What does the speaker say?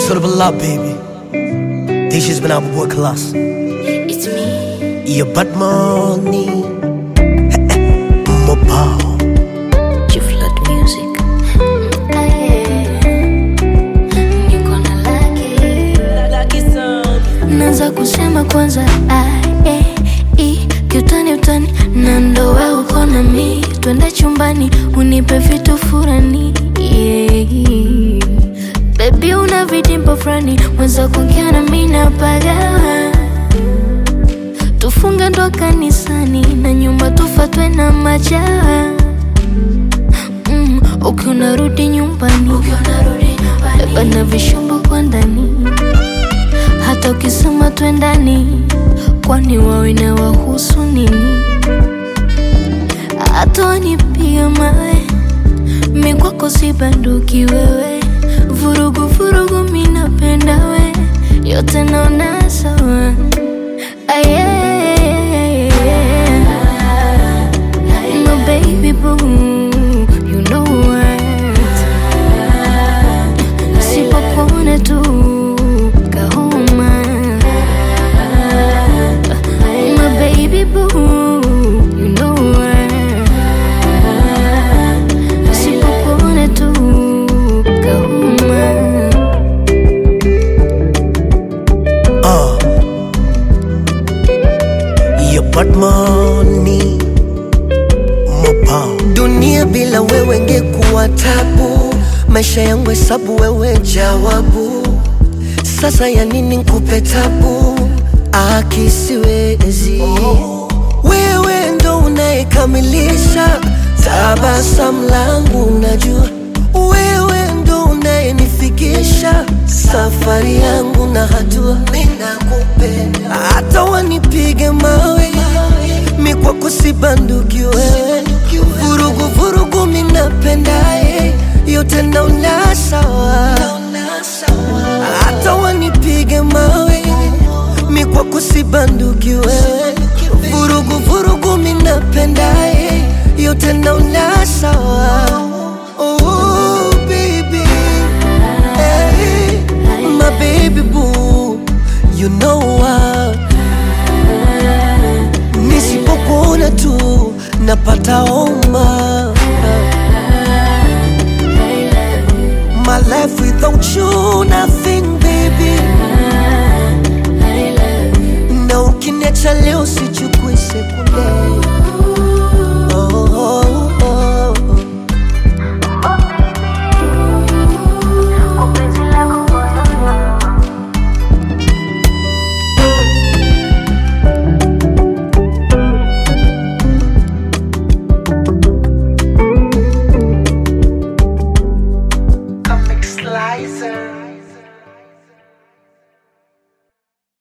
Sort of a lot, baby. This has been our boy Class. It's me. Yeah, but money. Mobile. Chief Lord Music. Ah, yeah. Niko na laki. Naanza kusema kwanza A, E, I, kiutani utani na ndo we uko na mi twende chumbani unipe vitu furani yeah. Baby una vidimpo fulani mwenza kuongea na mi napagawa tufunge ndo kanisani na nyumba tufatwe na majaa mm, ukiwa unarudi nyumbani beba na vishumbo kwa ndani hata ukisema twendani kwani wawe na wahusu nini hata wanipiga mawe mi kwako si banduki wewe vurugu vurugu mi napenda we yote naona sawa Aye, my baby boo, you know what? Sipokuona tu kahoma, my baby boo, you know what? Sipokuona tu kahoma. Uh. Yeah, but money. Mobile. Dunia bila wewe ngekuwa tabu, maisha yangu hesabu, wewe jawabu. Sasa ya nini nkupe tabu? Akisiwezi wewe ndo unayekamilisha tabasamu langu, najua wewe ndo unayenifikisha safari yangu na hatua. Mimi nakupenda hata wanipige mawe, mi kwako si banduki wewe, vurugu vurugu, mi napendaye yote naona sawa, hata wanipige mawe, mi kwako si banduki wewe, vurugu vurugu, mi napendaye yote naona sawa. Oh, baby. Hey, my baby boo, you know what? Nisipokuona tu napata homa. My life without you nothing baby. Na ukiniacha leo sichukui sekunde.